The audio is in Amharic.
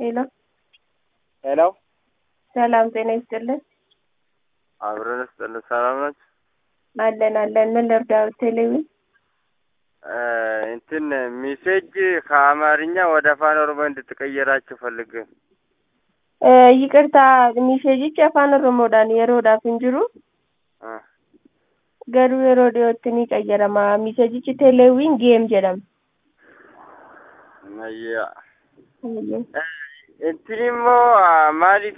ሄሎ ሄሎ ሰላም ጤና ይስጥልን። አብረን ስጥልን። ሰላም ናችሁ? አለን አለን። ምን ልርዳዎት? ቴሌቪ እንትን ሜሴጅ ከአማርኛ ወደ አፋን ኦሮሞ እንድትቀየራችሁ ፈልግ ይቅርታ ሚሴጅች afaan oromoodhaan yeroodhaaf hin jiru garuu yeroo dhiyootti ni qayyarama miseejichi teeleewwiin geem jedhama እንትን immoo maaliif